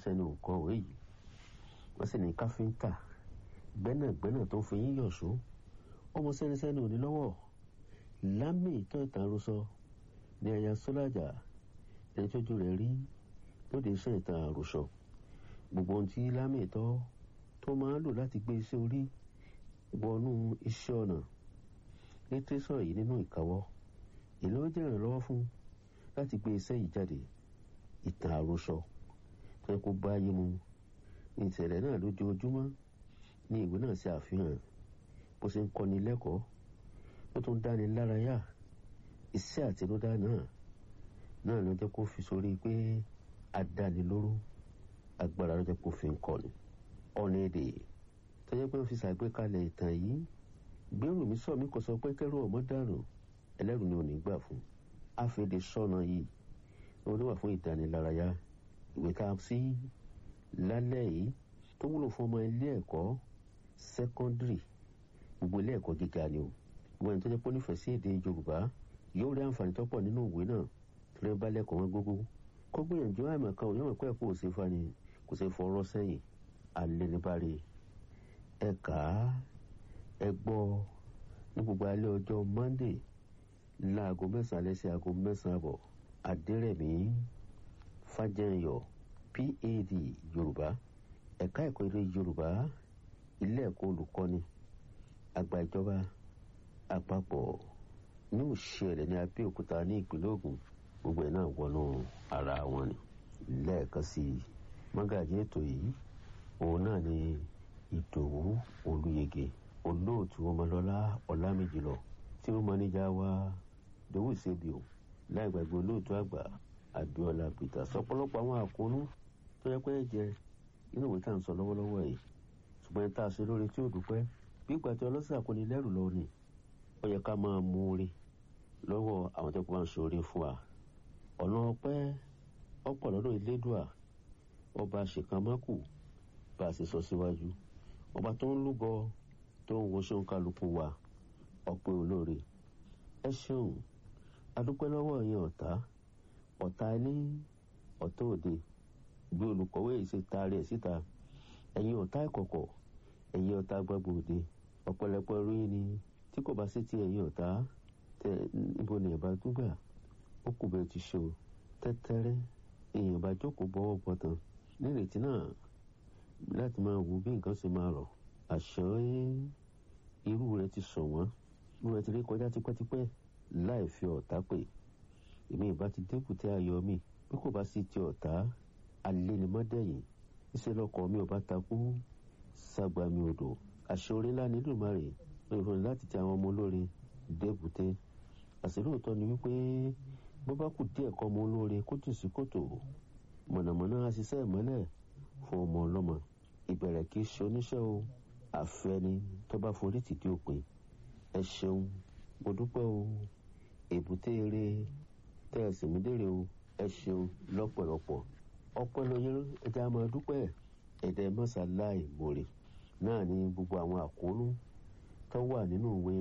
sẹ́nusẹ́ ní nǹkan òwe yìí wọ́n sì ní káfíńtà gbẹ́nàgbẹ́nà tó fi yín yọ̀ṣó ọmọ sẹ́nusẹ́ ní òní lọ́wọ́ lámì ìtàn ìtàn àròsọ ní ẹ̀yà sọ́lájà ẹni tójú rẹ̀ rí lóde iṣẹ́ ìtàn àròsọ gbogbo ohun tí lámì ìtọ́ tó máa ń lò láti gbé iṣẹ́ orí wọnú iṣẹ́ ọ̀nà ní tẹ́sán yìí nínú ìkáwọ́ èló jẹ́ ìrànlọ́wọ́ fún láti gbé iṣẹ́ yìí jáde ìtàn àròsọ tó yẹ kó bá yé mu ní ìṣẹ̀lẹ̀ náà lójoojúmọ́ ní ìwé náà ṣe àfihàn bó ṣe ń kọ́ni lẹ́kọ̀ọ́ ó tún dáni lárayá iṣẹ́ àtinúdá náà náà ló jẹ́ kó fi sórí pé adánilóró agbára ló jẹ́ kó fi ń kọ́ni ọ̀nà èdè tó jẹ́ pé ó fi ṣàgbékalẹ̀ ìtàn yìí gbèrú mi sọ mi kò sọ pé kẹ́rù ọmọ dànù ẹlẹ́rù ni ò ní gbà fún àfẹ́dé sọ́nà yìí ó ló wà fún ìdánilárayá ìwé ká sí lálẹ́ yìí tó wúlò fún ọmọ ilé ẹ̀kọ́ sẹ́kọ́ndírì gbogbo ilé ẹ̀kọ́ gíga ni o gbogbo ẹni tó jẹ́ pé ó nífẹ̀ẹ́ sí èdè yorùbá yóò rí àǹfààní tó pọ̀ nínú ìwé náà tó lè bá lẹ́kọ̀ọ́ wọn gbogbo kó gbìyànjú àmọ̀ kan òyìnbó pẹ́ kó o ṣe fani kò ṣe fọ̀rọ̀ sẹ́yìn alẹ́ ní bari ẹ kà á ẹ gbọ́ ní gbogbo alẹ́ ọjọ́ monday láago mẹ́sàn-án alẹ́ sí aago mẹ́sàn-án àbọ̀ adẹ́rẹ̀mí fàjẹyọ pad yorùbá ẹ̀ka ẹ̀kọ́ eré yorùbá ilé ẹ̀kọ́ olùkọ́ni àgbà ìjọba àpapọ̀ ní òṣèlè ní abẹ́òkúta ní ìpínlẹ̀ ògùn gbogbo ẹ̀ náà wọnú ara wọn ni lẹ́ẹ̀kan sí i mọ́gàjì ètò yìí òun náà ni ìdòwú olùyege olóòtú ọmọlọ́lá ọlámìjìlọ tí ó mọ́níjà wa dòwú ìṣèbíò láì gbàgbé olóòtú àgbà abiola peter sọpọlọpọ àwọn àkóónú tó yẹ pé jẹ inú ìwé tá à ń sọ lọ́wọ́lọ́wọ́ yìí ṣùgbọ́n tá a ṣe lórí tí ò dúpẹ́ bí ìgbà tí ọlọ́sìn àkóní lẹ́rù lọ ni ó yẹ ká máa mú orí lọ́wọ́ àwọn tó kọ́ máa ń ṣe orí fún wa ọ̀nà ọpẹ́ ọ̀pọ̀ lọ́dọ̀ ìlédùà ọba ṣèkàmákù bá a ṣe sọ síwájú ọba tó ń lúgọ tó ń wo ṣeun kálukú wa ọpẹ́ olóore ẹ ṣeun adúpẹ́ lọ́wọ́ yẹn ọ̀tá ọ̀tá ilé ọ̀tá òde bí olùkọ́wé yìí ṣe taari ẹ̀ síta ẹ̀yin ọ̀tá ìkọ̀kọ̀ ẹ̀yin ọ̀tá gbàgbọ́ òde ọ̀pọ̀lọpọ̀ ẹrú yín ni tí kò bá sí ti ẹ̀yin ọ̀tá tẹ níbo ni ẹ̀bá dúgbà ó kù bẹ́ẹ̀ ti ṣe o tẹ́tẹ́rẹ́ èèyàn bá jókòó bọ́wọ́ bọ́tàn nírètí náà láti máa wo bí nǹkan ṣe máa rọ̀ àṣọ irú rẹ ti sọ wọ́n irú rẹ ti rí kọjá tipẹ́tipẹ́ láì fi ọ̀tá pè èmi ìbá ti débùté ayọ̀ mi bí kò bá sí ti ọ̀tá alẹ́nimọ́dẹ̀yìn iṣẹ́ lọ́kọ̀ mi ò bá takú ságbá mi odò àṣọrí ńlá nílùú márè ìròyìn láti ti àwọn ọmọ olóore débùté àṣìlóòótọ́ ni wípé bó bá kù díẹ̀ kọ́ ọmọ olóore kó jù sí kòtò mọ̀nàmọ́ná á ṣiṣẹ́ ìmọ́lẹ̀ fún ọmọ ọlọ́mọ ìbẹ̀rẹ̀ kì í ṣe oníṣẹ́ o àfẹ́ni tó bá forí tìdí òpin ẹ ṣeun mo dúpẹ́ o èbúté eré tẹ́ ẹ sì mí dèrè o ẹ ṣeun lọ́pọ̀lọpọ̀ ọpẹ́ lóye ẹja máa dúpẹ́ ẹ̀dẹ̀ mọ́sálàì mòrè náà ní gbogbo àwọn àkóónú tó wà nínú ìwé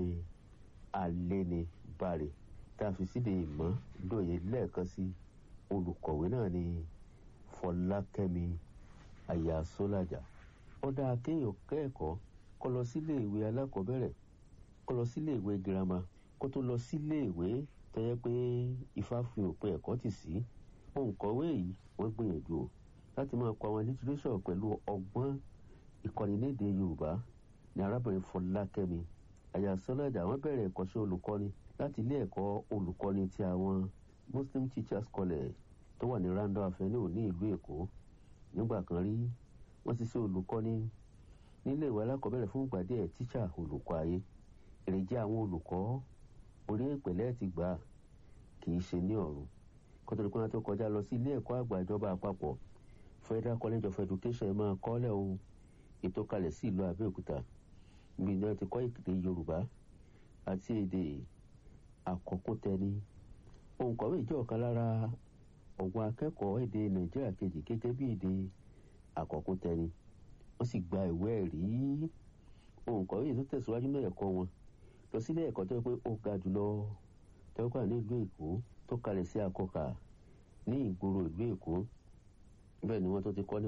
alẹ́nibàrè tá a fi síde ìmọ̀ lóye lẹ́ẹ̀kan sí olùkọ̀wé náà ní fọlákẹ́mi àyà sólàjà ó dáa kéèyàn kẹ́ẹ̀kọ́ kó lọ sílé ìwé alákọ̀ọ́bẹ̀rẹ̀ kó lọ sílé ìwé girama kó tó lọ sílé ìwé tó yẹ pé ifá fi òpin ẹ̀kọ́ tì sí òǹkọ̀wé yìí wọ́n gbìyànjú o láti máa kọ àwọn lítírésọ̀ pẹ̀lú ọgbọ́n ìkọ́nilédè yorùbá ní arábìnrin fọlákẹ́mi àyà sọ́lájà wọ́n bẹ̀rẹ̀ ẹ̀kọ́ṣẹ́ olùkọ́ni láti ilé ẹ̀kọ́ olùkọ́ni ti àwọn muslim teachers college tó wà ní randall avenue ní ìlú èkó nígbà kan rí wọ́n ti ṣe olùkọ́ni nílé ìwé alákọ̀ọ́bẹ̀rẹ̀ fún ìgbà díẹ̀ tíṣà olùkọ́ ayé èrèjẹ àwọn olùkọ́ orí ìpẹ̀lẹ́ ti gbà kì í ṣe ní ọ̀run kótóri pé wọ́n tó kọjá lọ sí ilé ẹ̀kọ́ àgbà ìjọba àpapọ̀ federal college of education máa kọ́lẹ̀ o ètò kalẹ̀ sí ìlú abẹ́òkúta ibi náà ti kọ́ èdè yorùbá àti èdè àkọ́kútẹni òǹkọ̀wé jẹ́ ọ̀kan lára ọ̀gbọ́n akẹ́kọ̀ọ́ èdè nàìjíríà kejì gẹ́gẹ́ bí èdè àkọ́kútẹni wọ́n sì gba ìwé ẹ̀rí òǹkọ̀wé yìí tó tẹ̀síwájú náà ẹ̀kọ́ wọn lọ sílé ẹ̀kọ́ tó yẹ pé ó ga jùlọ tẹ́wọ́kà ní ìlú èkó tó kalẹ̀ sí akọ́kà ní ìgboro ìlú èkó bẹ́ẹ̀ ni wọ́n tó ti kọ́ ní